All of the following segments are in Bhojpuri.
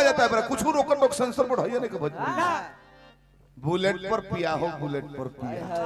जाता है बड़ा कुछ रोकन रोक सेंसर पर है नहीं के भोजपुरी बुलेट पर पिया हो बुलेट पर पिया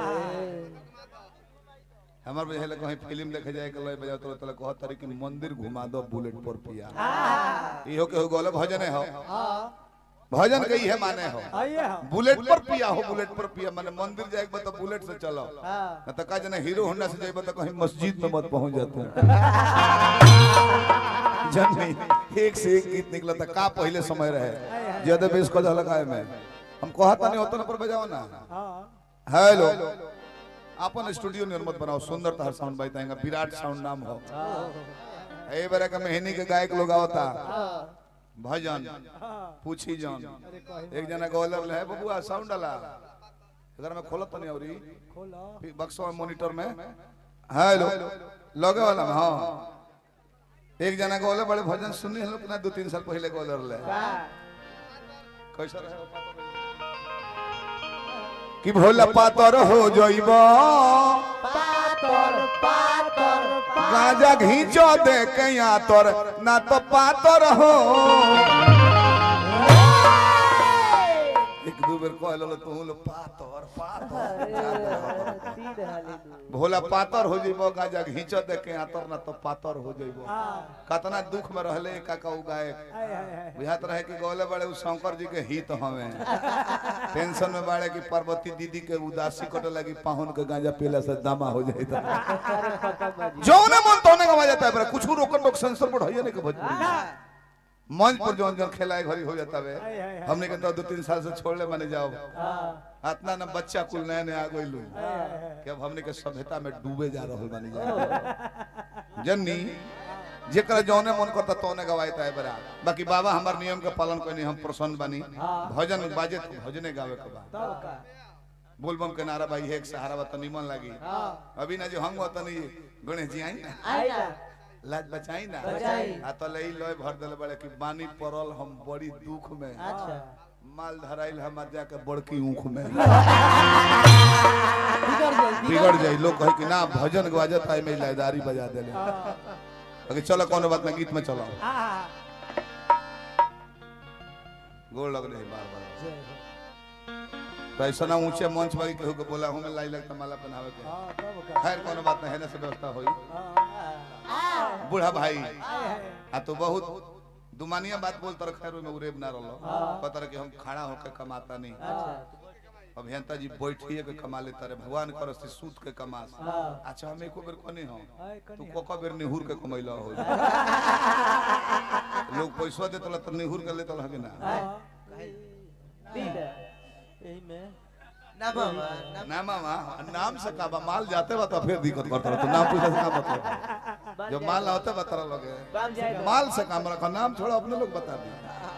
हमार बुझे लगे कहीं फिल्म देखे जाए के लय बजाओ तो तले कहत तारी कि मंदिर घुमा दो बुलेट पर पिया इहो के हो गोले भजन हो भजन के इहे माने हो आइए हम बुलेट पर पिया हो बुलेट पर पिया माने मंदिर जाए के बाद तो बुलेट से चलो हाँ। न तो का जना हीरो होंडा से जाए तो कहीं मस्जिद में मत पहुंच जाते हैं जन नहीं एक से एक गीत निकला था का पहले समय रहे ज्यादा बेस को झलकाए में हम कहता नहीं होता ना पर बजाओ ना हाँ हेलो अपन स्टूडियो निर्मत बनाओ सुंदर तहर साउंड बाई ताएगा विराट साउंड नाम हो ए बेरा का मेहनी के गायक लोग आवता भजन पूछी जान एक जना गोलर है बबुआ साउंड डाला इधर में खोलत नहीं औरी खोलो फिर बक्सो में मॉनिटर में हेलो लगे वाला में हाँ एक जना गोले बड़े भजन सुननी है लोग ना दो तीन साल पहले गोलर ले कैसा रहे वो पातर रहे? कि भोला पातर हो जइबा पातर पातर गांजा घींचो दे कया तोर ना तो पातर हो एक दो बेर कहल तू लो पातर पातर तीन हाली दू भोला पातर हो जइबो गांजा घींचो दे कया तोर ना तो पातर हो जइबो हाँ कतना दुख में रहले काका उ गायक हाय हाय हाय बुझात रहे कि गौले बड़े उ शंकर जी के हित हमें टेंशन में बाड़े कि पार्वती दीदी के उदासी कटे लगी पाहुन के गांजा पीला से दामा हो जाए अरे खत्म बाजी जौने मन तौने गवा जाता है बड़ा कुछ रोकन रोक सेंसर पर है नहीं के भोजपुरी मंच पर जौन जौन खेलाए घड़ी हो जाता है हाय हाय हाय हमने के तो दो तीन साल से छोड़ले माने जाओ हाँ इतना ना बच्चा कुल नया नया आ गइलू हाय हाय हाय कि अब हमने के सभ्यता में डूबे जा रहल बानी जा जन्नी जेकरा जौने मन करता तौने गवायता है बरा बाकी बाबा हमार नियम के पालन करनी हम प्रसन्न बानी हाँ। भजन बाजे तो भजने गावे के बा तब का बोलबम के नारा भाई एक सहारा बा तो निमन लागी हाँ अभी ना जो हम तनी गणेश जी आई ना आई ना लाज बचाई ना बचाई। आ तो लई लय भर देले बड़े कि बानी पड़ल हम बड़ी दुख में अच्छा माल धराइल हम जाके बड़की ऊख में बिगड़ गई बिगड़ जाई लोग कहे कि ना भजन गवाजत है में लयदारी बजा देले अगर चलो कोनो बात ना गीत में चलो हाँ गोड़ लगले है बार बार तो ऐसा ना ऊंचे मंच पर केहू के बोला हमें लाई लगता माला पहनावे के हाँ तब का खैर कोनो बात नहीं है ना से व्यवस्था होई हाँ बूढ़ा भाई हाय हाय आ तो बहुत दुमानिया बात बोल तर खैर में उरेब ना रहलो हाँ। पता रहे कि हम खड़ा होके कमाता नहीं अच्छा अभियंता जी बैठिए के कमा लेता रहे भगवान कर से सूत के कमास हाँ अच्छा हम एको बेर कोनी हो हाय तू कनिया कोका बेर निहुर के कमैला हो लोग पैसा देतला त निहुर के लेतला कि ना हाँ तीन यही में ना मामा ना ना मामा नाम से का बा माल जाते बा तो फिर दिक्कत करता रह तो नाम पूछा से का मतलब बन जब जाए। माल ना होते बता लगे बन जाए माल से काम रखा नाम छोड़ा अपने लोग बता दी